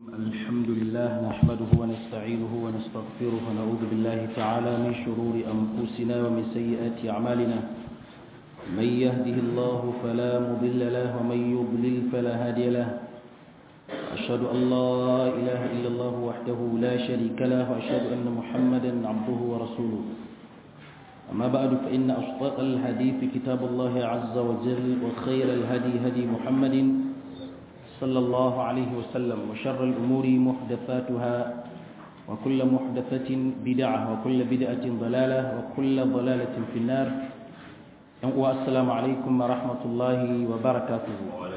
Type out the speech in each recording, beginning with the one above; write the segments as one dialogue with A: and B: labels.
A: الحمد لله نحمده ونستعينه ونستغفره ونعوذ بالله تعالى من شرور أنفسنا ومن سيئات أعمالنا من يهده الله فلا مضل له ومن يضلل فلا هادي له أشهد أن لا إله إلا الله وحده لا شريك له وأشهد أن محمدا عبده ورسوله أما بعد فإن أصدق الحديث كتاب الله عز وجل وخير الهدي هدي محمد صلى الله عليه وسلم وشر الأمور محدثاتها وكل محدثة بدعة وكل بدعة ضلالة وكل ضلالة في النار والسلام عليكم ورحمة الله وبركاته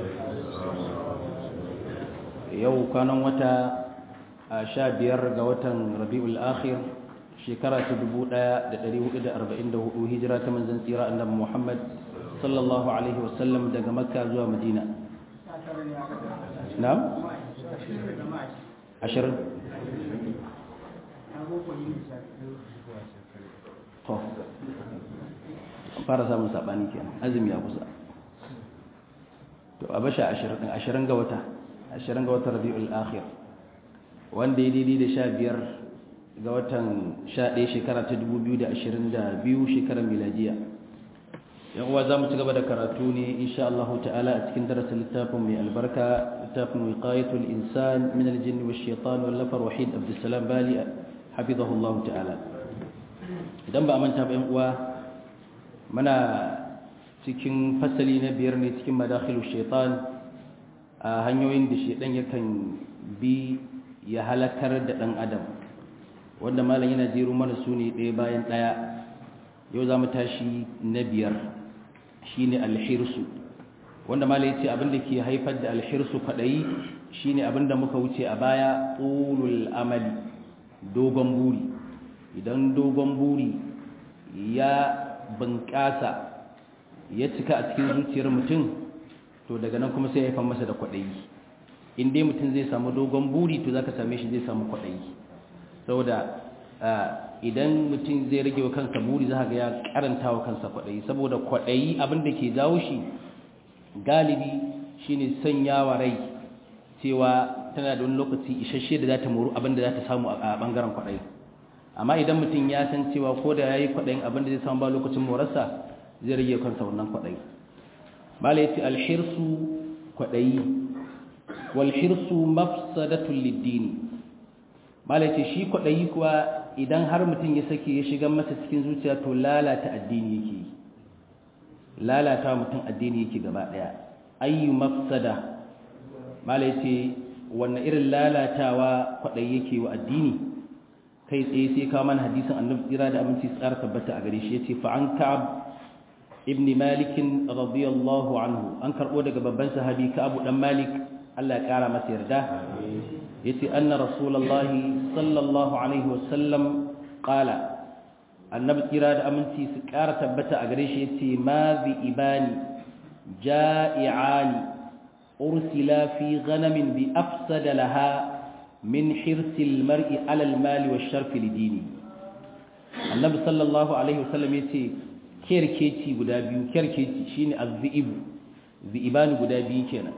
A: يو كان متى شابير قوة ربيع الآخر شكرا تدبو دا دريه إذا أربعين ده هجرة من زنسيرا أن محمد صلى الله عليه وسلم دقى مكة زوى مدينة na'am ashirin to fara samun saɓani ke azumi ya kusa to a basha ashirin ashirin ga wata ashirin ga wata rabi'ul akhir wanda ya daidai da sha biyar ga watan sha ɗaya shekara ta dubu biyu da ashirin da biyu shekarar miladiya yan uwa za mu ci gaba da karatu ne insha Allah ta'ala a cikin darasin littafin mai albarka littafin wiqayatul insan min aljinn wash shaitan wal lafar wahid abdussalam bali hafizahu Allah ta'ala idan ba a manta ba yan uwa muna cikin fasali na biyar ne cikin madakhilu shaitan a hanyoyin da shaitan yakan bi ya halakar da dan adam wanda malam yana jero mana su ne ɗaya bayan ɗaya yau za mu tashi na biyar shine alhirsu wanda mala yace abinda ke haifar da alhirsu kwadayi shine abinda muka wuce a baya ulul amali dogon buri idan dogon buri ya bunƙasa ya cika a cikin zuciyar mutum to daga nan kuma sai ya haifar masa da kwadayi in dai mutum zai samu dogon buri to zaka same shi zai samu kwadayi saboda idan mutum zai rage wa kansa buri za ga ya karanta wa kansa kwaɗayi saboda kwaɗayi abin da ke jawo shi galibi shine sanya wa rai cewa tana da wani lokaci isasshe da za ta moru abin da za ta samu a ɓangaren kwaɗayi amma idan mutum ya san cewa ko da ya yi kwaɗayin abin da zai samu ba lokacin morarsa zai rage kansa wannan kwaɗayi bala ya ce alhirsu kwaɗayi walhirsu mafsadatul liddini bala ya ce shi kwaɗayi kuwa idan har mutum ya sake ya shiga masa cikin zuciya to lalata addini yake yi lalata mutum addini yake gaba daya ayyu mafsada mala yace wannan irin lalatawa kwadai yake wa addini kai tsaye sai kawo mana hadisin annabi tsira da aminci tsara tabbata a gare shi yace fa an ka'ab ibn malik radiyallahu anhu an karbo daga babban sahabi ka'ab dan malik Allah ya kara masa yarda yace anna rasulullahi sallallahu alaihi wasallam qala annabi kira da aminci su ƙara tabbata a gare shi yace ma bi ibani ja'iani ursila fi ghanamin bi afsada laha min hirsil mar'i ala al-mali wash-sharf lidini annabi sallallahu alaihi wasallam yace kerkeci guda biyu kerkeci shine az-zi'ib zi'ibani guda biyu kenan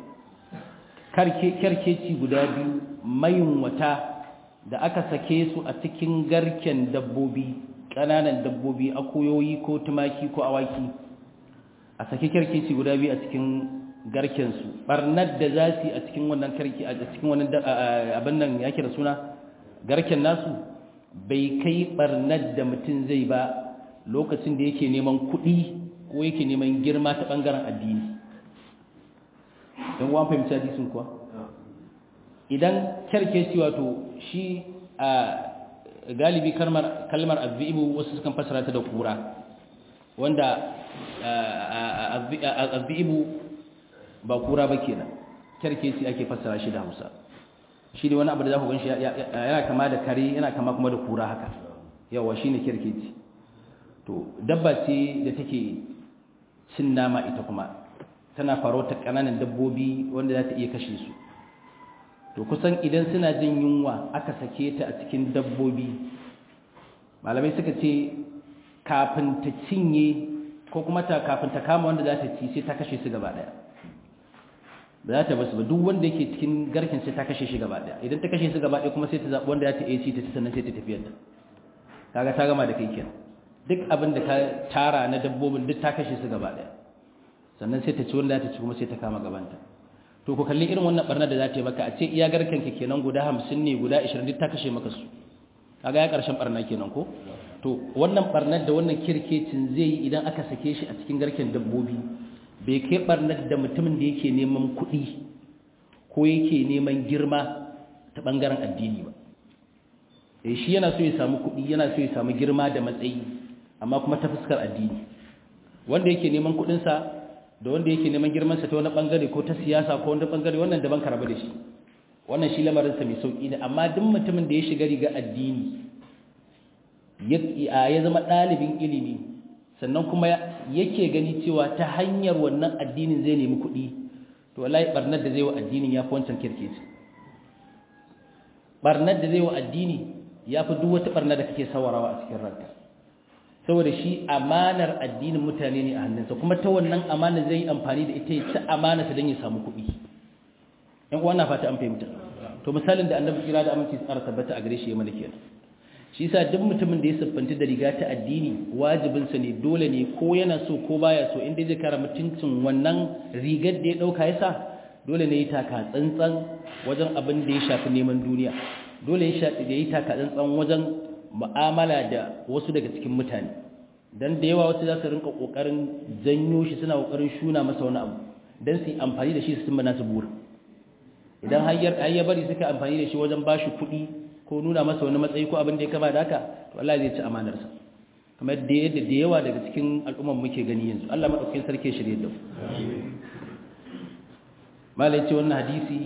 A: kerkeci guda biyu mayunwata da aka sake su a cikin garken dabbobi ƙananan dabbobi akuyoyi ko tumaki ko awaki a sake kerkeci guda biyu a cikin garkensu barnar da za su yi a cikin wannan karki a cikin wannan abin nan yake da suna garken nasu bai kai barnar da mutum zai ba lokacin da yake neman kuɗi ko yake neman girma ta ɓangaren addini don wa fahimci hadisin kuwa idan kyarkeci wato shi a galibi kalmar azbi'ibu wasu sukan fasara ta da kura wanda azbi'ibu ba kura ba kenan kyarkeci ake fasara shi da hausa shi ne wani abu da za ku gan shi yana kama da kare yana kama kuma da kura haka yawa shi ne kyarkeci to dabba ce da take cin nama ita kuma tana farauta ƙananan dabbobi wanda za ta iya kashe su to kusan idan suna jin yunwa aka sake ta a cikin dabbobi malamai suka ce kafin ta cinye ko kuma ta kafin ta kama wanda za ta ci sai ta kashe su gaba daya ba za ta basu ba duk wanda yake cikin garkin sai ta kashe shi gaba daya idan ta kashe su gaba daya kuma sai ta zaɓi wanda za ta iya ci ta ci sannan sai ta tafiyar ta kaga ta gama da kai kenan duk abin da ka tara na dabbobin duk ta kashe su gaba daya sannan sai ta ci wanda za ta ci kuma sai ta kama gabanta to ku kalli irin wannan barnar da za ta yi maka a ce iya garkan ka kenan guda hamsin ne guda ashirin duk ta kashe maka su kaga ya karshen barna kenan ko to wannan barnar da wannan kirkecin zai yi idan aka sake shi a cikin garken dabbobi bai kai barnar da mutumin da yake neman kuɗi ko yake neman girma ta ɓangaren addini ba e shi yana so ya samu kuɗi yana so ya samu girma da matsayi amma kuma ta fuskar addini wanda yake neman kuɗinsa da wanda yake neman girmansa ta wani ɓangare ko ta siyasa ko wani ɓangare wannan daban ka rabu da shi wannan shi lamarinsa mai sauƙi ne amma duk mutumin da ya shiga riga addini ya zama ɗalibin ilimi sannan kuma yake gani cewa ta hanyar wannan addinin zai nemi kuɗi to wallahi barnar da zai wa addinin ya fi wancan kirkeci barnar da zai wa addini ya fi duk wata barnar da kake sawarawa a cikin ranka saboda shi amanar addinin mutane ne a hannunsa kuma ta wannan amanar zai yi amfani da ita ya ci amanarsa don ya samu kuɗi ‘yan uwa na fata an fahimta to misalin da annabi kira da aminci tsara tabbata a gare shi ya mana kenan shi yasa duk mutumin da ya siffanta da riga ta addini wajibinsa ne dole ne ko yana so ko baya so inda zai kara mutuncin wannan rigar da ya dauka yasa dole ne ya taka tsantsan wajen abin da ya shafi neman duniya dole ya shafi da ya taka tsantsan wajen mu'amala da wasu daga cikin mutane dan da yawa wasu za su rinka kokarin janyo shi suna kokarin shuna masa wani abu dan su yi amfani da shi su cimma nasu burin idan har ya bari suka amfani da shi wajen bashi kuɗi ko nuna masa wani matsayi ko abin da ya kama da haka to Allah zai ci amanarsa kamar da yadda da yawa daga cikin al'ummar muke gani yanzu Allah madaukakin sarki shirye da mu malai ce wannan hadisi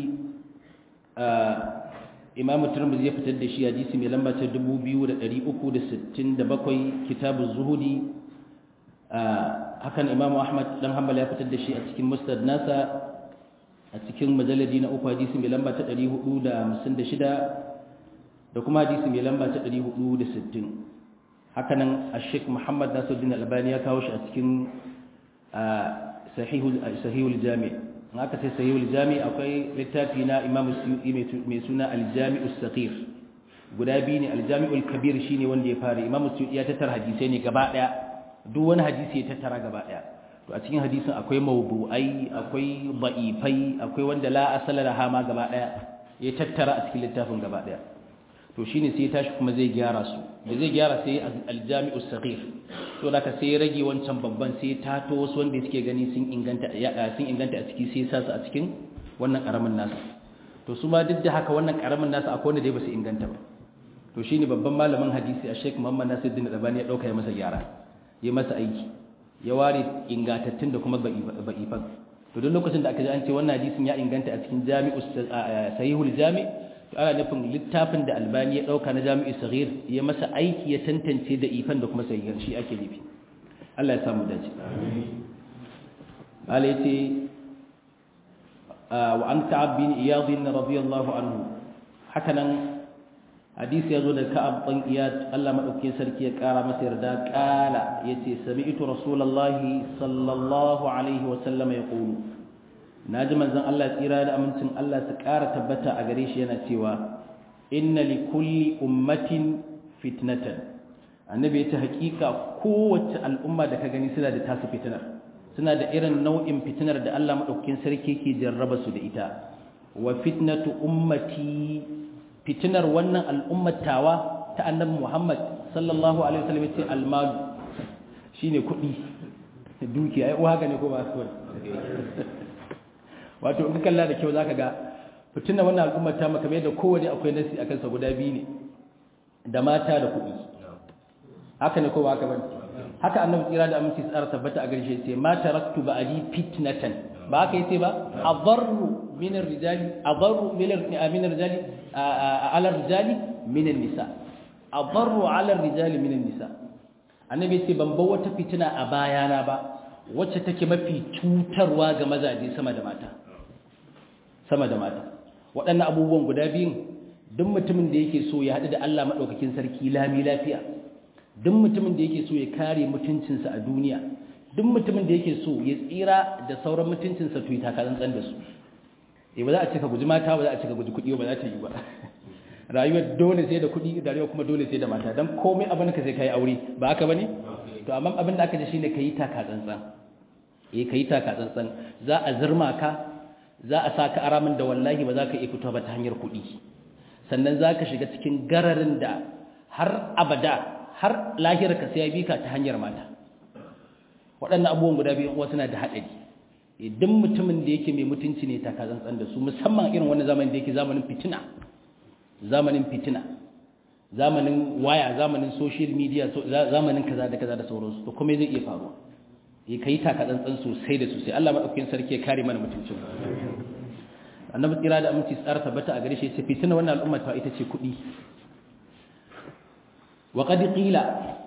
A: Imam Tirmidhi ya fitar da shi hadisi mai lamba ta 2367 Kitabuz Zuhudi hakan Imam Ahmad dan Hanbal ya fitar da shi a cikin Musnad nasa a cikin majalladi na uku hadisi mai lamba ta 456 da kuma hadisi mai lamba ta 460 hakanan Sheikh Muhammad Nasiruddin Albani ya kawo shi a cikin sahihul sahihul jami' haka sai sahihul jami' akwai littafi na Imam Suyuti mai suna Al-Jami'us Saghir guda biyu ne Al-Jami'ul Kabir shine wanda ya fara Imam Suyuti ya tattara hadisai ne gaba daya duk wani hadisi ya tattara gaba daya to a cikin hadisin akwai mawdu'ai akwai da'ifai akwai wanda la asala laha ma gaba daya ya tattara a cikin littafin gaba daya to shine sai ya tashi kuma zai gyara su da zai gyara sai aljami'u saghir to da ka sai rage wancan babban sai tato wasu wanda suke gani sun inganta sun inganta a ciki sai sa su a cikin wannan karamin nasa to su ma duk da haka wannan karamin nasa akwai wanda dai ba su inganta ba to shine babban malamin hadisi a Sheikh Muhammad Nasiruddin Albani ya dauka ya masa gyara ya masa aiki ya ware ingantattun da kuma ba'ifan to duk lokacin da aka ji an ce wannan hadisin ya inganta a cikin jami'u sahihul jami' to ana nufin littafin da albani ya dauka na jami'u sahih ya masa aiki ya tantance da ifan da kuma sahihan shi ake nufi Allah ya samu dace Allah yace wa an ka'ab bin iyad radiyallahu anhu hakanan hadisi yazo da ka'ab bin iyad Allah madaukakin sarki ya kara masa yarda kala yace sami'tu rasulullahi sallallahu alaihi wa sallam yaqulu naji manzon Allah tsira da amincin Allah su kara tabbata a gare shi yana cewa inna li kulli ummatin fitnatan annabi yace hakika kowace al'umma da ka gani suna da tasu fitnar suna da irin nau'in fitnar da Allah madaukakin sarki ke jarraba su da ita wa fitnatu ummati fitinar wannan al'ummatawa ta annabi Muhammad sallallahu alaihi wasallam yace almalu shine kudi dukiya ai uwa ga ne ko ba su wato in kalla da kyau zaka ga fitinar wannan al'ummata maka mai da kowace akwai nasi akan sa guda biyu ne da mata da kudi haka ne ko ba haka bane haka annabi tsira da aminci tsara tabbata a garshe sai ma taraktu ba'di fitnatan ba haka yace ba adarru min ar-rijali adarru min ar-rijali ala ar-rijali min an-nisa adarru ala ar-rijali min an-nisa annabi yace ban bar wata fitina a bayana ba wacce take mafi cutarwa ga mazaje sama da mata sama da mata waɗannan abubuwan guda biyun duk mutumin da yake so ya haɗu da Allah madaukakin sarki lami lafiya duk mutumin da yake so ya kare mutuncinsa a duniya duk mutumin da yake so ya tsira da sauran mutuncinsa to ya taka tsantsan da su eh ba za a ce ka guji mata ba za a ce ka guji kuɗi ba za ta yi ba rayuwar dole sai da kuɗi rayuwar kuma dole sai da mata dan komai abin ka sai kai aure ba haka bane to amma abin da aka ji shine kai taka tsantsan eh kai taka tsantsan za a zirma ka za a saka aramin da wallahi ba za ka iya fito ba ta hanyar kuɗi sannan za ka shiga cikin gararin da har abada har lahira ka sai ya bi ka ta hanyar mata waɗannan abubuwan guda biyu uwa suna da haɗari idan mutumin da yake mai mutunci ne ta kazantsan da su musamman irin wani zamanin da yake zamanin fitina zamanin fitina zamanin waya zamanin social media zamanin kaza da kaza da sauransu to kuma zai iya faruwa ya kai taka tsantsan sosai da sosai Allah madaukakin sarki ya kare mana mutuncin annabi tsira da aminci tsara tabbata a gare shi sai fitina wannan al'umma ta ita ce kuɗi wa qad qila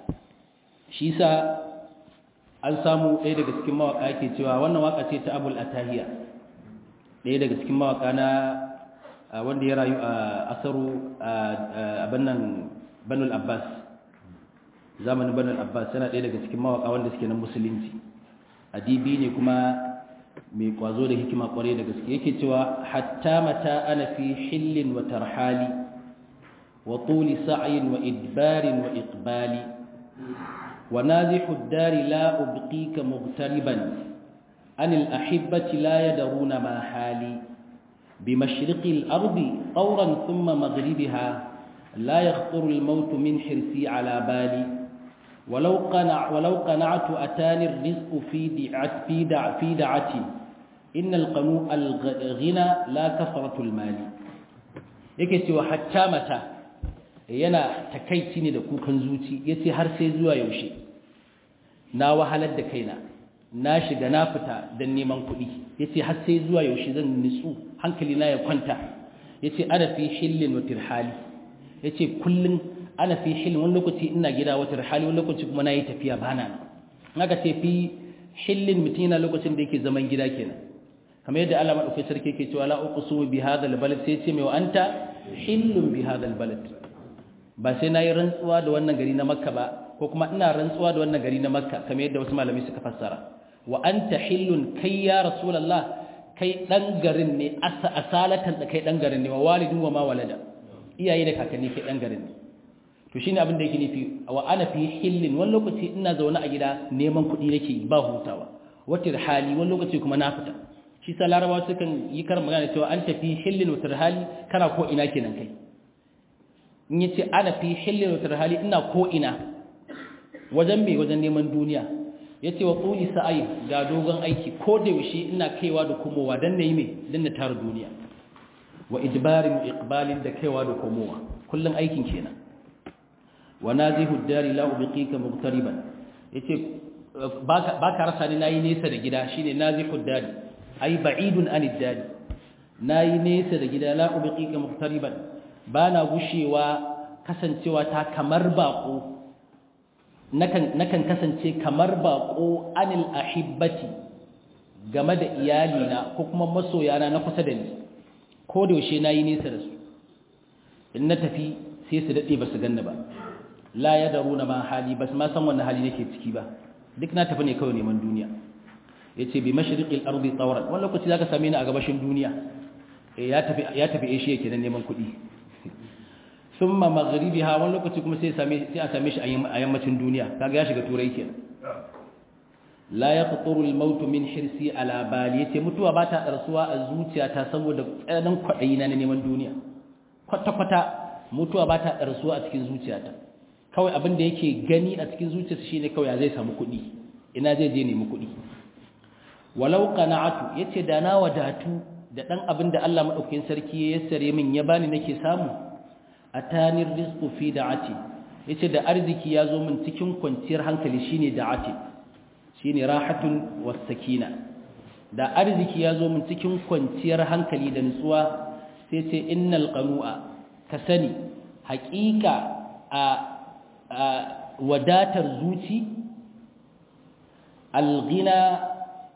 A: shi sa an samu ɗaya daga cikin mawaka yake cewa wannan waka ce ta Abul Atahiya ɗaya daga cikin mawaka na wanda ya rayu a asaru a bannan Banul Abbas zamanin Banul Abbas yana ɗaya daga cikin mawaka wanda suke na musulunci adibi ne kuma mai kwazo da hikima kware da gaske yake cewa hatta mata ana fi hillin wa tarhali wa tuli sa'yin wa idbarin wa iqbali wa nazihu ad-dari la ubqika mughtariban an al-ahibbati la yadruna ma hali bimashriqi al-ardi qawran thumma maghribiha la yakhthuru al-maut min hirsi ala bali ولو قنع ولو قنعت أتاني الرزق في دعت في دع في دعتي إن القنوء الغنى لا كثرة المال yake cewa hatta mata yana takaici ne da kukan zuci yace har sai zuwa yaushe na wahalar da kaina na shiga na fita dan neman kuɗi yace har sai zuwa yaushe zan nitsu hankali na ya kwanta yace ana fi hillin wa tirhali yace kullun ana fi hilin wani lokaci ina gida wata hali wani lokaci kuma na yi tafiya ba na aka ce fi hilin mutum yana lokacin da yake zaman gida kenan kamar yadda Allah maɗauki sarki yake cewa la uqsimu bi hadha albalad sai ce mai wa anta hillun bi hadha albalad ba sai nayi rantsuwa da wannan gari na makka ba ko kuma ina rantsuwa da wannan gari na makka kamar yadda wasu malamai suka fassara wa anta hillun kai ya rasulullah kai dan garin ne asalatan da kai dan garin ne wa walidin wa ma walada iyaye da kakanni kai dan garin ne to shine abin da yake nufi wa ana fi hillin wani lokaci ina zaune a gida neman kuɗi nake ba hutawa wata hali wani lokaci kuma na fita shi sa larabawa sukan yi karin magana cewa an tafi hillin wata hali kana ko ina kenan kai in yace ana fi hillin wata hali ina ko ina wajen me wajen neman duniya yace wa quli sa'i ga dogon aiki ko da yaushe ina kaiwa da komowa dan nayi me dan na tara duniya wa idbarin iqbalin da kaiwa da komowa kullun aikin kenan wa nazihu dari la ubqika muqtariban yace baka baka rasa ni nayi nesa da gida shine nazihu dari ai ba'idun anid dari nayi nesa da gida la ubqika muqtariban bana gushewa kasancewa ta kamar bako nakan nakan kasance kamar bako anil ahibbati game da iyalina ko kuma masoyana na kusa da ni ko da yaushe nayi nesa da su in na tafi sai su dade ba su ganni ba la ya daruna ma hali bas ma san wannan hali nake ciki ba duk na tafi ne kawai neman duniya yace bi mashriqil ardi tawran wannan lokaci zaka same ni a gabashin duniya eh ya tafi ya tafi Asia kenan neman kuɗi thumma maghribiha wannan lokaci kuma sai same sai a same shi a yammacin duniya kaga ya shiga turai kenan la yaqturu al-maut min hirsi ala bali yace mutuwa ba ta darsuwa a zuciyata saboda tsananin kwadayi na neman duniya kwata kwata mutuwa ba ta darsuwa a cikin zuciyata kawai abin da yake gani a cikin zuciyarsa shine kawai ya zai samu kuɗi ina zai je nemi kuɗi walau qana'atu yace da na wadatu da dan abin da Allah madaukakin sarki ya yassare min ya bani nake samu atanir rizqu fi da'ati yace da arziki ya zo min cikin kwanciyar hankali shine da'ati shine rahatun was sakina da arziki ya zo min cikin kwanciyar hankali da nutsuwa sai ce innal qanu'a ka sani haƙiƙa a wadatar zuci alghina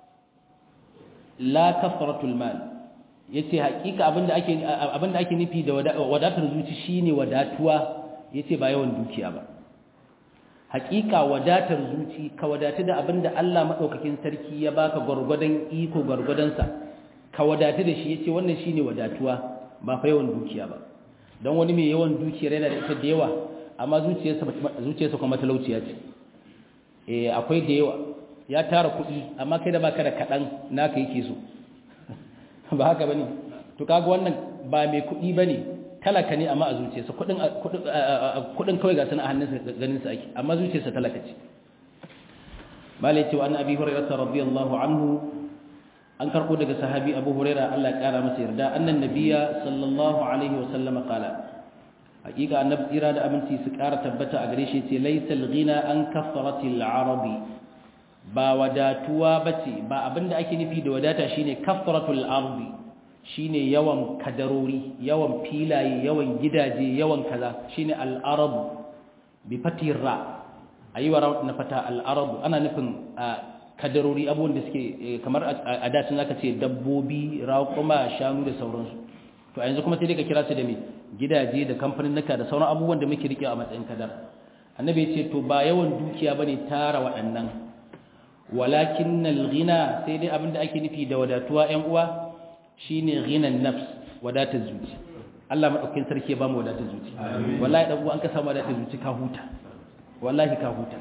A: la kafaratul mal yace hakika abinda ake abinda ake nufi da wadatar zuci shine wadatuwa yace ba yawan dukiya ba hakika wadatar zuci ka wadatu da abinda Allah madaukakin sarki ya baka gurgudan iko gurgudan sa ka wadatu da shi yace wannan shine wadatuwa ba fa yawan dukiya ba dan wani mai yawan dukiyar yana da ita da yawa amma zuciyarsa zuciyarsa kuma talauciya ce eh akwai da yawa ya tara kuɗi amma kai da baka da kaɗan naka yake so ba haka bane to kaga wannan ba mai kuɗi bane talaka ne amma a zuciyarsa kuɗin kuɗin kawai ga sana a hannunsa ganin sa ake amma zuciyarsa talaka ce malai cewa an abi hurairah radiyallahu anhu an karbo daga sahabi abu hurairah Allah ya kara masa yarda annan nabiyya sallallahu alaihi wasallam qala hakika annabi tsira da aminci su kara tabbata a gare shi ce laysal ghina an kasratil arabi ba wadatuwa bace ba abinda ake nufi da wadata shine kasratul ardi shine yawan kadarori yawan filaye yawan gidaje yawan kaza shine al arab bi fatir ra ayi wa na fata al arab ana nufin kadarori abubuwan da suke kamar a dacin zaka ce dabbobi raƙuma shanu da sauransu to a yanzu kuma sai dai ka kira su da me gidaje da kamfanin naka da sauran abubuwan da muke rike a matsayin kadar annabi ya ce to ba yawan dukiya bane tara waɗannan walakin al-ghina sai dai abinda ake nufi da wadatuwa ƴan uwa shine ghinan nafs wadatar zuci Allah madaukakin sarki ya ba mu wadatar zuci wallahi dan uwa an ka samu wadatar zuci ka huta wallahi ka huta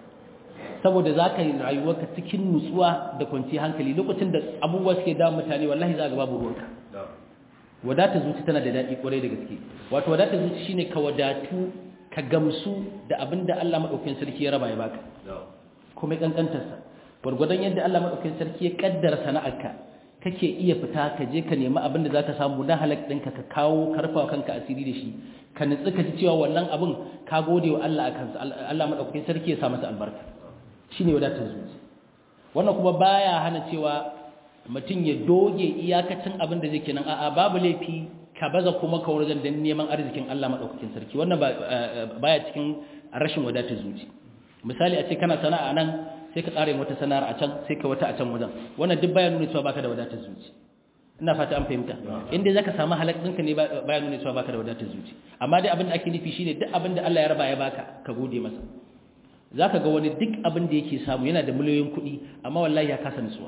A: saboda za ka yi rayuwarka cikin nutsuwa da kwanciyar hankali lokacin da abubuwa suke damun mutane wallahi za ga babu ruwanka wadatar zuci tana da daɗi ƙwarai da gaske wato wadatar zuci shine ka wadatu ka gamsu da abin da Allah maɗaukakin sarki ya raba ya baka kuma ƙanƙantarsa gwargwadon yadda Allah maɗaukakin sarki ya ƙaddara sana'arka kake iya fita ka je ka nemi abin da za ka samu na halak ɗinka ka kawo karfawa kanka asiri da shi ka nutsu ka ji cewa wannan abin ka gode wa Allah a kansa Allah maɗaukakin sarki ya sa masa albarka shine wadatar zuci wannan kuma baya hana cewa mutum ya doge iyakacin abin da zai kenan a'a babu laifi ka baza kuma ka wajen dan neman arzikin Allah madaukakin sarki wannan baya cikin rashin wadatar zuci misali a ce kana sana'a nan sai ka tsare wata sana'ar a can sai ka wata a can wajen wannan duk baya nuna cewa baka da wadatar zuci ina fata an fahimta inda zaka samu halak ɗinka ne baya nuna cewa baka da wadatar zuci amma dai abin da ake nufi shine duk abin da Allah ya raba ya baka ka gode masa zaka ga wani duk abin da yake samu yana da miliyoyin kuɗi amma wallahi ya kasa nutsuwa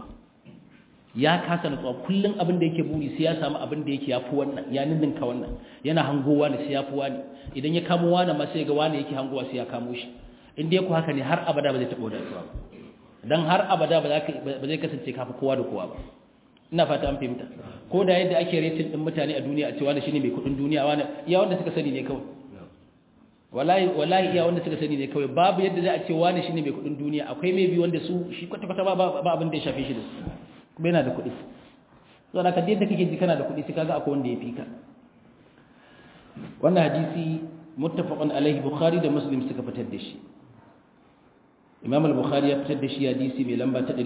A: ya kasa nutsuwa kullum abin da yake buri sai ya samu abin da yake yafi wannan ya ninninka wannan yana hangowa ne sai yafi wani idan ya kamo wani ma sai ga wani yake hangowa sai ya kamo shi in dai ku haka ne har abada ba zai taɓa wadatuwa ba dan har abada ba zai kasance kafa kowa da kowa ba ina fata an fahimta ko da yadda ake rating din mutane a duniya a cewa da shine mai kudin duniya wani iya wanda suka sani ne kawai wallahi wallahi iya wanda suka sani ne kawai babu yadda za a ce wani shine mai kudin duniya akwai mai bi wanda su shi kwata kwata ba ba abin da ya shafe shi da su kuma yana da kuɗi so da ka da kake ji kana da kuɗi sai kaga akwai wanda ya fi ka wannan hadisi muttafaqun alaihi bukhari da muslim suka fitar da shi imam al-bukhari ya fitar da shi hadisi mai lamba ta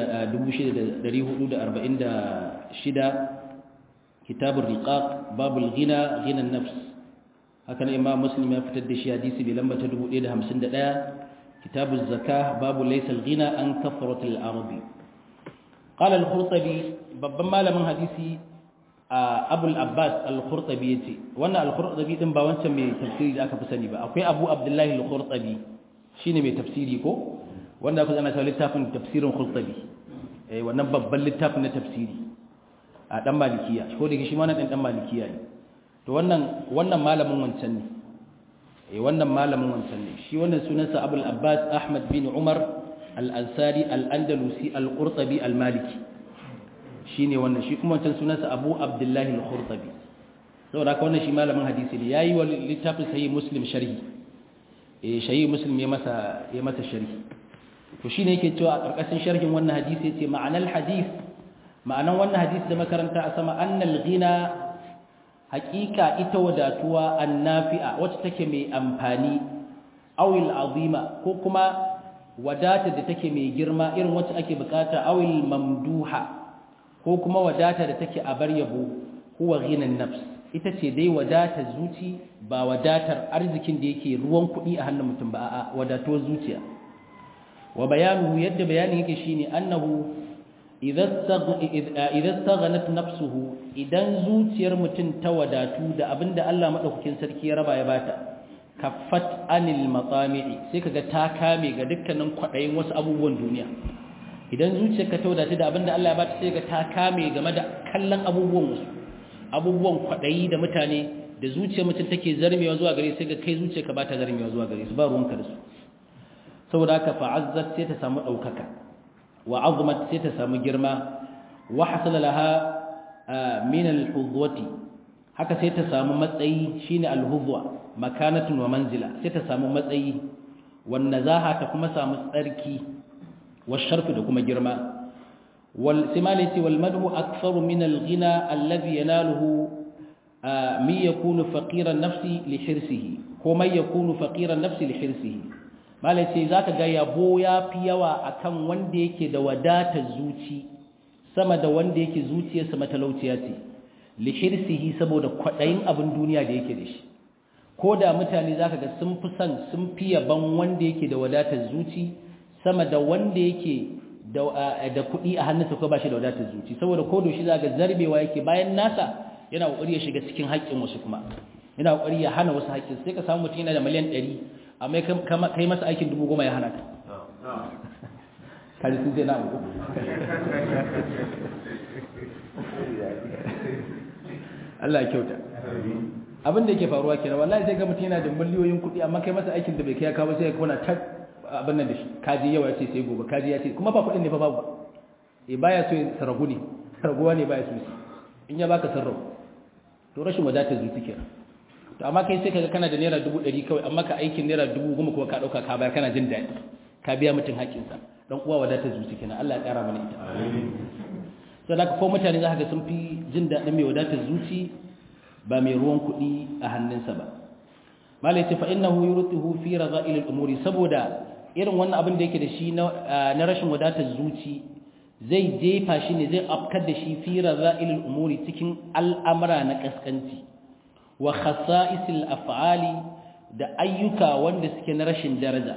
A: 6446 kitabur riqaq babul ghina ghina an-nafs haka ne imam muslim ya fitar da shi hadisi mai lamba ta 1051 kitabuz zakah babu laysa al-ghina an kathratil arabi قال الخرطبي babban malamin hadisi abul abbas al-khurtabi yace wannan al-khurtabi din ba wancan mai tafsiri da aka fi sani ba akwai abu abdullahi al-khurtabi shine mai tafsiri ko wanda aka zana cewa littafin tafsirin khurtabi eh wannan babban littafin na tafsiri a dan malikiya ko da shi ma na dan dan malikiya ne to wannan wannan malamin wancan ne eh wannan malamin wancan ne shi wannan sunansa abul abbas ahmad bin umar al'ansari al'andalusi al'urtabi al-maliki shi ne wannan shi kuma wancan sunansa abu abdullahi al-khurtabi saboda haka wannan shi malamin hadisi ne ya yi wa littafin sayi muslim sharhi eh shayi muslim ya masa ya masa sharhi to shi ne yake cewa a ƙarƙashin sharhin wannan hadisi ya ce ma'anar hadis ma'anar wannan hadisi da makaranta a sama annal ghina haƙiƙa ita wadatuwa annafi'a wacce take mai amfani awil azima ko kuma wadatar da take mai girma irin wacce ake bukata awil mamduha ko kuma wadatar da take a bar yabo huwa ghinan nafs ita ce dai wadatar zuci ba wadatar arzikin da yake ruwan kuɗi a hannun mutum ba a'a wadatuwar zuciya wa bayanu yadda bayani yake shine annahu idza staghanat nafsuhu idan zuciyar mutum ta wadatu da abinda Allah madaukakin sarki ya raba ya bata kaffat anil matsami'i sai kaga ta kame ga dukkanin kwaɗayin wasu abubuwan duniya idan zuciyarka ta wadata da abinda Allah ya bata sai ga ta kame game da kallon abubuwan wasu abubuwan kwadayi da mutane da zuciyar mutum take zarmewa zuwa gare sai ga kai zuciyarka ba ta zarmewa zuwa gare su ba ruwanka da su saboda haka fa'azzat sai ta samu daukaka wa azmat sai ta samu girma wa hasala laha min al-hudwati haka sai ta samu matsayi shine al-hudwa makanatun wa manzila sai ta samu matsayi wan nazaha ta kuma samu tsarki والشرف da kuma girma wal simalati wal madhu aktharu min al ghina alladhi yanaluhu mi yakunu faqiran nafsi li hirsihi ko mai yakunu faqiran nafsi li hirsihi malai zaka ga yabo yafi yawa akan wanda yake da wadatar zuci sama da wanda yake zuciyarsa matalauciya ce li hirsihi saboda kwadayin abin duniya da yake da shi ko da mutane zaka ga sun fi son sun fi yaban wanda yake da wadatar zuci sama da wanda yake da kuɗi a hannunsa ko ba shi da wadatar zuci saboda ko doshi za ga zarbewa yake bayan nasa yana ƙoƙari ya shiga cikin haƙƙin wasu kuma yana ƙoƙari ya hana wasu haƙƙin sai ka samu mutum yana da miliyan ɗari amma kai masa aikin dubu goma ya hana ka kaji sun zai na uku Allah ya kyauta abin da yake faruwa kenan wallahi sai ga mutum yana da miliyoyin kuɗi amma kai masa aikin da bai kai ya kawo sai ya kona ta abin nan da shi kaji yawa ya ce sai gobe kaji ya ce kuma ba kuɗin ne fa babu e baya so ya saragu ne saraguwa ne baya so shi in ya baka sarrafu to rashin wadatar zuci kenan to amma kai sai kaga kana da naira dubu ɗari kawai amma ka aikin naira dubu goma kuma ka ɗauka ka bayar kana jin daɗi ka biya mutum haƙƙinsa dan uwa wadatar zuci kenan Allah ya ƙara mana ita sai da ko mutane za ka ga sun fi jin daɗin mai wadatar zuci ba mai ruwan kuɗi a hannunsa ba malai ce fa innahu yurtuhu fi raza'il al-umuri saboda irin wannan abin da yake da shi na rashin wadatar zuci zai jefa shi ne zai afkar da shi fi raza'ilul umuri cikin al'amura na kaskanci wa khasa'isil af'ali da ayyuka wanda suke na rashin daraja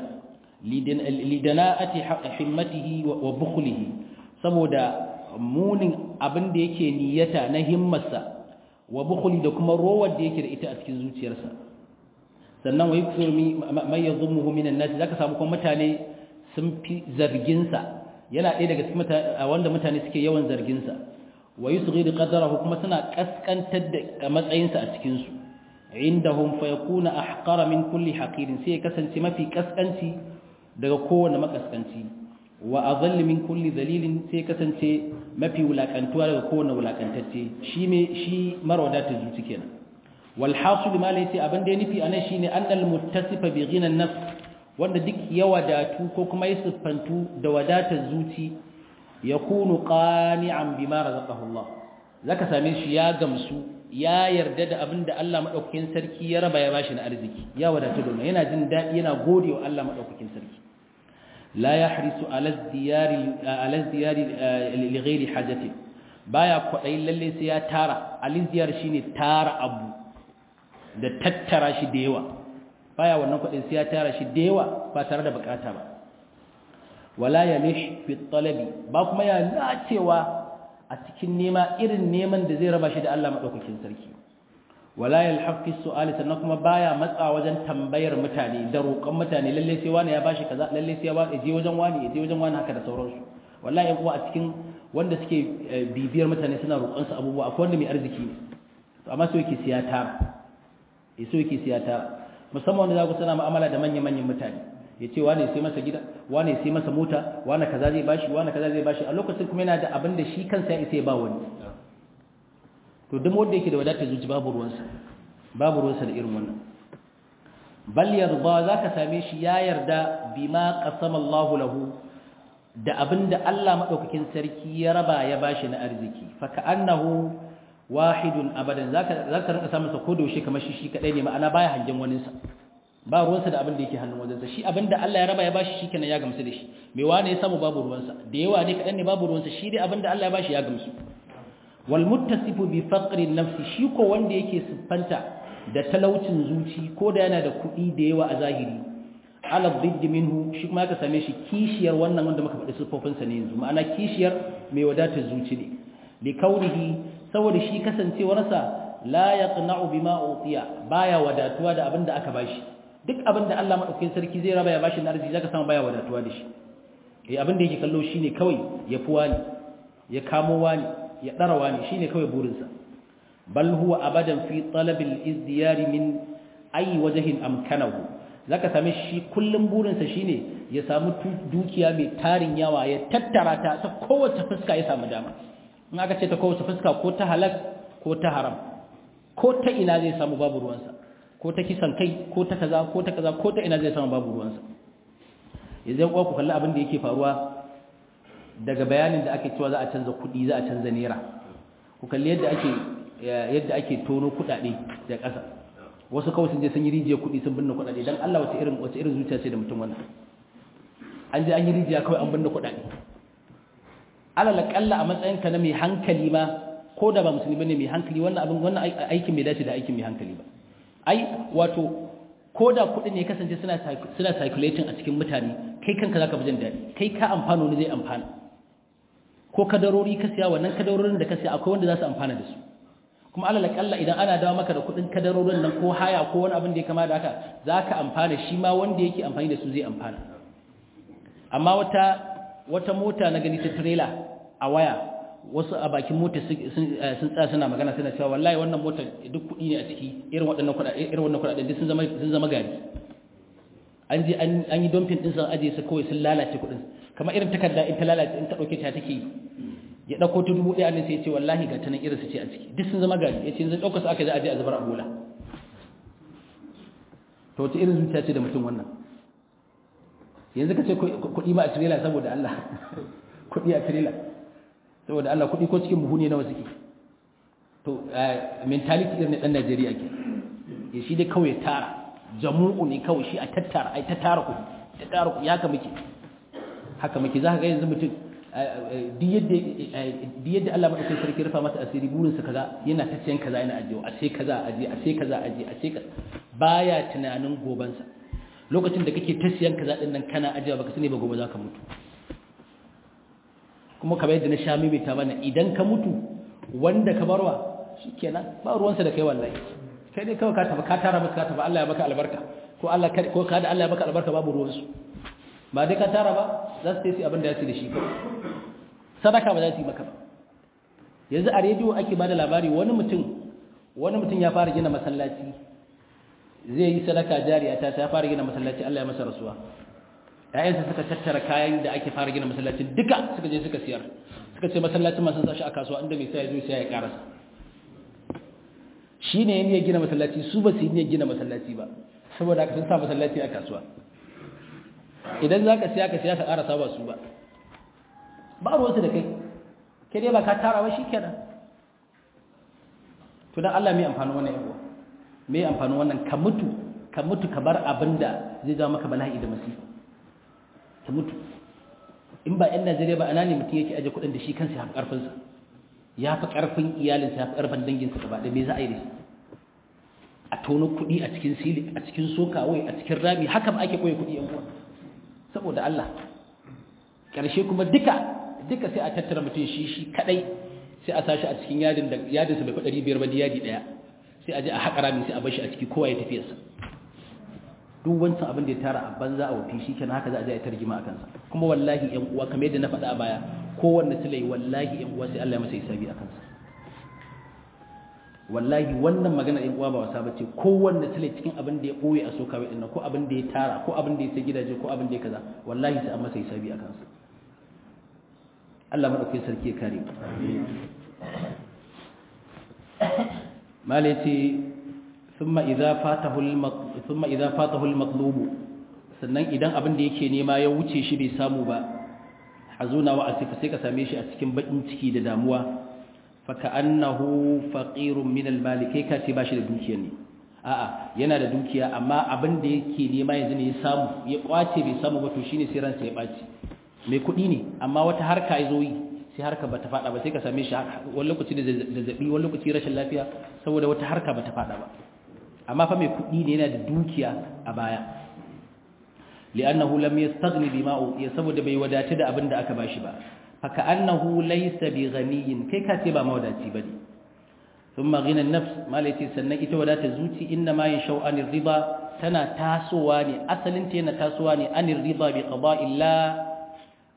A: lidana'ati himmatihi wa bukhlihi saboda munin abin da yake niyyata na himmarsa wa bukhli da kuma rowar da yake da ita a cikin zuciyarsa sannan wa yukthir man yadhumuhu minan nas zaka samu kuma mutane sun fi zargin sa yana ɗaya daga cikin wanda mutane suke yawan zargin sa wa yusghir qadrahu kuma suna kaskantar da matsayin sa a cikin su indahum fa yakuna ahqara min kulli haqirin sai ya kasance mafi kaskanci daga kowane makaskanci wa adall min kulli dalilin sai ya kasance mafi wulakantuwa daga kowane wulakantacce shi me shi marwadatar zuci kenan والحاصل ما ليس abin da ya nufi anan shine annal muttasifa bi ghina nafs wanda duk ya wadatu ko kuma ya siffantu da wadatar zuci yakunu qani'an bima razaqahu Allah zaka same shi ya gamsu ya yarda da abin da Allah madaukakin sarki ya raba ya bashi na arziki ya wadatu da yana jin dadi yana godewa Allah madaukakin sarki la yahrisu ala diyari ala diyari li ghairi hajati baya kwadai lalle sai ya tara aliziyar shine tara abu da tattara shi da yawa baya wannan kudin sai ya tara shi da yawa ba tare da bukata ba wala yamish fi talabi ba kuma ya nacewa a cikin nema irin neman da zai raba shi da Allah madaukakin sarki wala yalhaq fi su'ali sannan kuma baya matsa wajen tambayar mutane da roƙon mutane lalle sai wani ya bashi kaza lalle sai ya ba je wajen wani je wajen wani haka da sauransu wallahi yan uwa a cikin wanda suke bibiyar mutane suna roƙon su abubuwa akwai wanda mai arziki ne to amma sai yake siya tara yaso yake siya tara musamman wanda za ku sana mu'amala da manyan-manyan mutane ya ce wane sai masa gida wane sai masa mota wane kaza zai bashi wane kaza zai bashi a lokacin kuma yana da abin da shi kansa ya isa ya ba wani to duk wanda yake da wadatar zuci babu ruwansa babu ruwansa da irin wannan bal yarda zaka same shi ya yarda bima qasama Allah lahu da abinda Allah madaukakin sarki ya raba ya bashi na arziki fa ka'annahu wahidun abadan zaka zaka rinka samun sa kodo shi kamar shi shi kadai ne ma'ana baya hangen wani sa ba ruwansa da abin da yake hannun wajensa shi abin da Allah ya raba ya bashi shi kenan ya gamsu da shi mai wane ya samu babu ruwansa da yawa ne kadan ne babu ruwansa shi dai abin da Allah ya bashi ya gamsu wal muttasifu bi faqri nafsi shi ko wanda yake siffanta da talaucin zuci ko da yana da kuɗi da yawa a zahiri ala dhidd minhu shi kuma ka same shi kishiyar wannan wanda muka faɗi siffofinsa ne yanzu ma'ana kishiyar mai wadatar zuci ne li kaunihi saboda shi kasancewarsa la yaqna'u bima utiya baya wadatuwa da abinda aka bashi duk abinda Allah madaukakin sarki zai raba ya bashi na arziki zaka samu baya wadatuwa da shi eh abin da yake kallo shine kawai ya fi wani ya kamo wani ya dara wani shine kawai burinsa bal huwa abadan fi talabil izdiyari min ayi wajhin amkanahu zaka same shi kullum burinsa shine ya samu dukiya mai tarin yawa ya tattara ta ta kowace fuska ya samu dama in aka ce ta kowace fuska ko ta halal ko ta haram ko ta ina zai samu babu ruwansa ko ta kisan kai ko ta kaza ko ta kaza ko ta ina zai samu babu ruwansa yanzu kuwa ku kalli abin da yake faruwa daga bayanin da ake cewa za a canza kuɗi za a canza naira ku kalli yadda ake yadda ake tono kuɗaɗe da ƙasa wasu kawai sun je sun yi rijiyar kuɗi sun binne kuɗaɗe dan Allah wace irin wace irin zuciya ce da mutum wannan an je an yi rijiya kawai an binne kuɗaɗe alal kalla a matsayin ka na mai hankali ma ko da ba musulmi bane mai hankali wannan abin wannan aikin bai dace da aikin mai hankali ba ai wato ko da kuɗi ne kasance suna suna circulating a cikin mutane kai kanka zaka fi jin daɗi kai ka amfano ne zai amfana ko kadarori ka siya wannan kadarorin da ka siya akwai wanda za su amfana da su kuma alal kalla idan ana dawo maka da kuɗin kadarorin nan ko haya ko wani abin da ya kama da haka zaka amfana shi ma wanda yake amfani da su zai amfana amma wata wata mota na gani ta trailer a waya wasu a bakin mota sun tsaya suna magana suna cewa wallahi wannan motar duk kuɗi ne a ciki irin waɗannan kuɗaɗe irin wannan kuɗaɗe duk sun zama sun zama gari an je an yi dumping din sun aje su kawai sun lalace kuɗin kamar irin takarda in ta lalace in ta ɗauke ta take ya ɗauko ta dubu ɗaya ne sai ya ce wallahi ga ta nan irin su ce a ciki duk sun zama gari ya ce yanzu ɗauka su aka je a je a zubar a bola to wace irin zuciya ce da mutum wannan yanzu ka ce kuɗi ma a tirela saboda Allah kuɗi a tirela saboda Allah kuɗi ko cikin buhu ne nawa suke to mentality irin ɗan Najeriya ke ya shi dai kawai tara jamu'u ne kawai shi a tattara ai ta tara kuɗi ta tara kuɗi haka muke haka muke za ka ga yanzu mutum duk yadda Allah maɗaukai sarki rufa masa asiri burinsa kaza yana ta siyan kaza yana ajiyewa a sai kaza ajiye a sai kaza ajiye a sai kaza baya tunanin gobansa lokacin da kake ta siyan kaza din nan kana ajiya baka sani ba gobe za ka mutu kuma kamar yadda na sha mimita mana idan ka mutu wanda ka barwa shikenan ba ruwansa da kai wallahi kai dai kawai ka tafi ka tara maka ka tafi Allah ya baka albarka ko Allah ko ka da Allah ya baka albarka babu ruwansu ba dai ka tara ba za su yi abin da ya ce da shi kawai sadaka ba za su yi maka ba yanzu a rediyo ake ba da labari wani mutum wani mutum ya fara gina masallaci zai yi sadaka jariya ta ya fara gina masallaci Allah ya masa rasuwa ƴaƴansa suka tattara kayan da ake fara gina masallacin duka suka je suka siyar suka ce masallacin masu sashi a kasuwa inda mai sai ya zo sai ya karasa shi ne ya gina masallaci su ba su yi gina masallaci ba saboda aka sun sa masallaci a kasuwa idan za ka siya ka siya ka karasa ba su ba ba ruwansu da kai kai dai ba ka tara ba shi kenan to dan Allah mai amfani wannan yawa mai amfani wannan ka mutu ka mutu ka bar abinda zai jawo maka bala'i da masifa ka mutu in ba 'yan Najeriya ba ana ne mutum yake aje kuɗin da shi kansa ya fi ƙarfinsa ya fi ƙarfin iyalinsa ya fi ƙarfin danginsa gaba da me za a yi da shi a tono kuɗi a cikin sili a cikin sokawai a cikin rami haka ba ake ɓoye kuɗi yan uwa saboda Allah ƙarshe kuma duka duka sai a tattara mutum shi shi kadai sai a sashi a cikin yadin da yadin sa bai kudari biyar ba yadi daya sai a je a haƙa rami sai a bar shi a ciki kowa ya tafi sa duk wancan abin da ya tara a banza a wafi shikenan haka za a je a tarjima a kansa kuma wallahi ƴan uwa kamar yadda na faɗa a baya kowanne tilai wallahi ƴan uwa sai Allah ya masa hisabi a kansa wallahi wannan magana ƴan uwa ba wasa bace kowanne tilai cikin abin da ya boye a soka wai dinnan ko abin da ya tara ko abin da ya sai gidaje ko abin da ya kaza wallahi sai an masa hisabi a kansa Allah madaukakin sarki ya kare malaiti thumma idza fatahu thumma idza fatahu al-matlub sannan idan abin da yake nema ya wuce shi bai samu ba hazuna wa asifa sai ka same shi a cikin bakin ciki da damuwa fa ka'annahu faqirun min al-mal kai ka ce bashi da dukiya ne a'a yana da dukiya amma abin da yake nema yanzu ne ya samu ya kwace bai samu ba to shine sai ransa ya baci mai kuɗi ne amma wata harka ya zo yi sai harka ba ta faɗa ba sai ka same shi wani lokaci da zazzaɓi wani lokaci rashin lafiya saboda wata harka ba ta faɗa ba amma fa mai kuɗi ne yana da dukiya a baya li'annahu lam yastaghni bima ya saboda bai wadace da abin da aka bashi ba fa ka'annahu laysa bi ghaniyin kai ka ce ba mawadaci bane thumma ghina an-nafs malati sannan ita wadata zuci inna ma yashau anir riba tana tasowa ne asalin ta yana tasowa ne anir riba bi qada'illah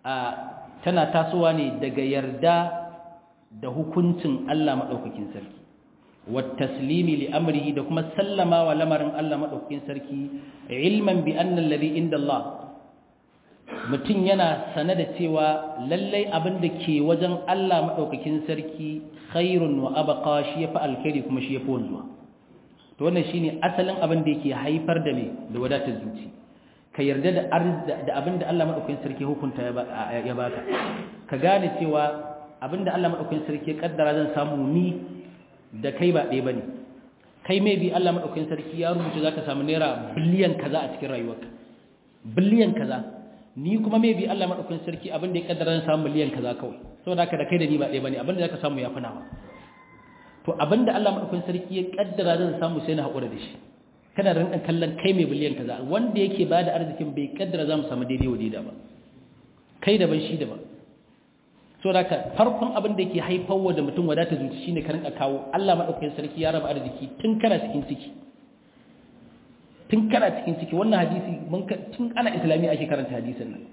A: a tana tasowa ne daga yarda da hukuncin Allah madaukakin sarki wa taslimi li amrihi da kuma sallama wa lamarin Allah madaukakin sarki ilman bi anna alladhi inda Allah mutum yana sane da cewa lallai abin da ke wajen Allah madaukakin sarki khairun wa abqa shi yafi alkhairi kuma shi yafi wanzuwa to wannan shine asalin abin da yake haifar da me da wadatar zuci ka yarda da da abin da Allah madaukakin sarki hukunta ya baka ka gane cewa abin da Allah madaukakin sarki ya kaddara zan samu ni da kai ba ɗaya bane kai mai bi Allah madaukakin sarki ya rubuta zaka samu naira biliyan kaza a cikin rayuwarka biliyan kaza ni kuma mai bi Allah madaukakin sarki abin da ya kaddara zan samu miliyan kaza kawai saboda haka da kai da ni ba ɗaya bane abin da zaka samu ya fi nawa to abinda Allah madaukakin sarki ya kaddara zan samu sai na haƙura da shi kana da rinkan kallon kai mai biliyan kaza wanda yake bada arzikin bai kaddara zamu samu daidai wa daidai ba kai daban shi daban so da farkon abin da yake haifarwa da mutum wadata zuci shine ka rinka kawo Allah madaukakin sarki ya raba arziki tun kana cikin ciki tun kana cikin ciki wannan hadisi mun tun ana islami ake karanta hadisin nan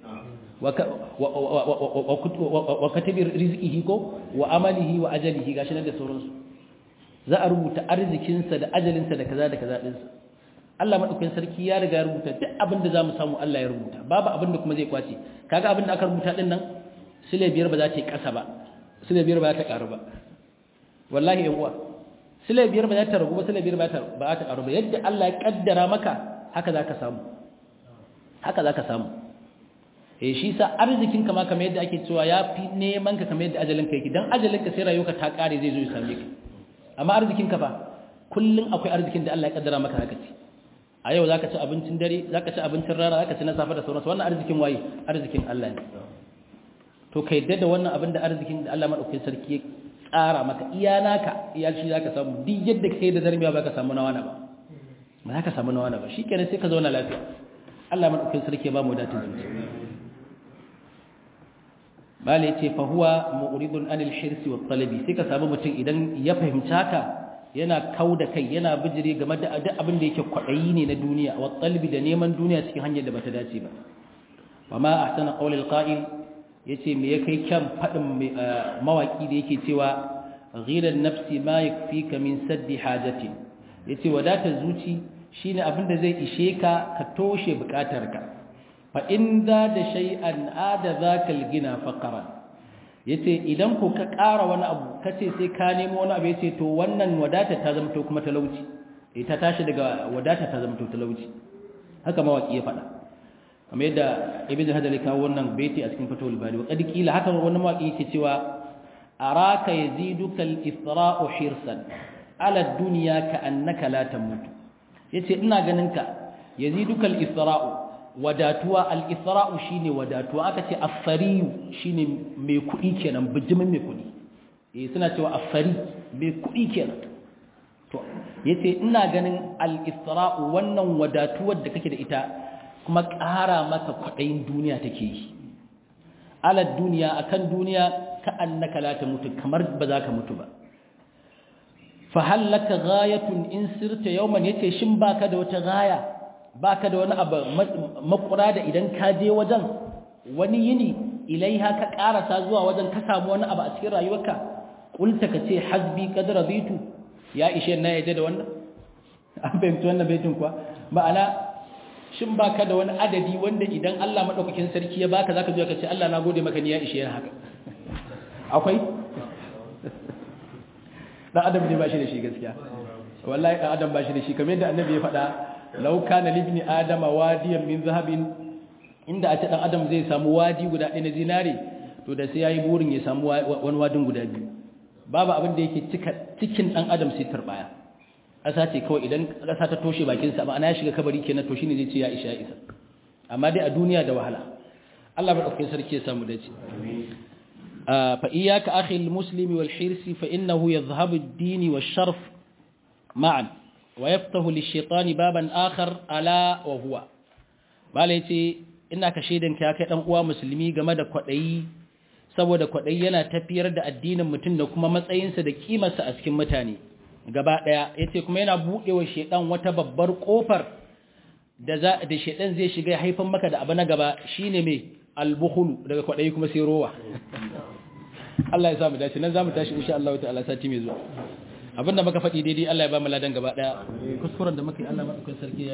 A: wa katabi rizqihi ko wa amalihi wa ajalihi gashi nan da sauransu za a rubuta arzikinsa da ajalinsa da kaza da kaza ɗinsa Allah maɗaukakin sarki ya riga ya rubuta duk abin da za mu samu Allah ya rubuta babu abin da kuma zai kwace kaga abin da aka rubuta ɗin nan sile biyar ba za ta yi ƙasa ba sile biyar ba za ta ƙaru ba wallahi yan uwa sile biyar ba za ta ragu ba sile biyar ba za ta ƙaru ba yadda Allah ya ƙaddara maka haka za ka samu haka za ka samu eh shi sa arzikin ka ma kamar yadda ake cewa ya fi neman ka kamar yadda ajalin ka yake dan ajalin ka sai rayuwarka ta ƙare zai zo ya same ka amma arzikin ka fa kullun akwai arzikin da Allah ya kaddara maka haka ce a yau zaka ci abincin dare zaka ci abincin rana zaka ci na safe da sauransu wannan arzikin waye arzikin Allah ne to kai yadda da wannan abin da arzikin da Allah madaukakin sarki ya tsara maka iya naka iya shi zaka samu duk yadda kai da zarmiya ba ka samu na wani ba ba za ka samu na wani ba shikenan sai ka zauna lafiya Allah madaukakin sarki ya ba mu datin zuci bala yace fa huwa mu'ridun anil hirsi wat talabi sai ka samu mutum idan ya fahimci haka yana kauda kai yana bijire game da duk abin da yake kwadayi ne na duniya wat talabi da neman duniya cikin hanyar da bata dace ba wa ma ahsana qawlil qa'il yace me ya kai kyan fadin mawaki da yake cewa ghiran nafsi ma yakfika min saddi hajati yace wadata zuci shine abin da zai ishe ka ka toshe bukatarka fa in za da shay'an ada zakal gina faqara yace idan ko ka ƙara wani abu kace sai ka nemo wani abu yace to wannan wadata ta zama to kuma talauci eh ta tashi daga wadata ta zama to talauci haka mawaki ya faɗa kamar yadda ibnu hajar ya kawo wannan baiti a cikin fatawul bari wa qad qila haka wani mawaki yake cewa araka yaziduka al-isra'u hirsan ala dunya ka annaka la tamutu yace ina ganin ka yaziduka al-isra'u wadatuwa al-isra'u shine wadatuwa aka ce as-sariyu shine mai kuɗi kenan bijimin mai kuɗi eh suna cewa as-sari mai kuɗi kenan to yace ina ganin al-isra'u wannan wadatuwar da kake da ita kuma ƙara maka kwaɗayin duniya take yi ala duniya akan duniya ka annaka la ta mutu kamar ba za ka mutu ba fa hallaka ghayatun in sirta yawman yace shin baka da wata gaya baka da wani abu makura da idan ka je wajen wani yini ilaiha ka karasa zuwa wajen ka samu wani abu a cikin rayuwarka kulta ka ce hasbi qad raditu ya ishe na yaje da wannan an fahimci wannan baitin kuwa ma'ana shin baka da wani adadi wanda idan Allah madaukakin sarki ya baka zaka zo ka ce Allah na gode maka ni ya ishe haka akwai dan adam ne ba shi da shi gaskiya wallahi dan adam ba shi da shi kamar yadda annabi ya faɗa law kana libni adama wadiyan min zahabin inda a ce dan adam zai samu wadi guda ɗaya na zinare to da sai yayi burin ya samu wani wadin guda biyu babu abin da yake cika cikin dan adam sai turbaya ƙasa ce kawai idan ƙasa ta toshe bakin sa ma'ana ya shiga kabari kenan to shine zai ce ya isha ya isa amma dai a duniya da wahala Allah madaukakin sarki ya samu dace fa iyyaka akhi almuslimi wal hirsi fa innahu yadhhabu ad-din wash-sharf ma'an wa yaftahu lish-shaytani baban akhar ala wa huwa bale yace ina ka shaidan ka kai dan uwa musulmi game da kwadayi saboda kwadayi yana tafiyar da addinin mutum da kuma matsayinsa da kimarsa a cikin mutane gaba daya yace kuma yana budewa shedan wata babbar kofar da za da shedan zai shiga haifan maka da abu na gaba shine me
B: al-bukhlu daga kwadayi kuma sai rowa Allah ya sa mu dace nan zamu tashi insha Allah ta'ala sati mai zuwa abinda muka faɗi daidai Allah ya ba mu ladan gaba daya kuskuren da muka yi Allah madaukakin sarki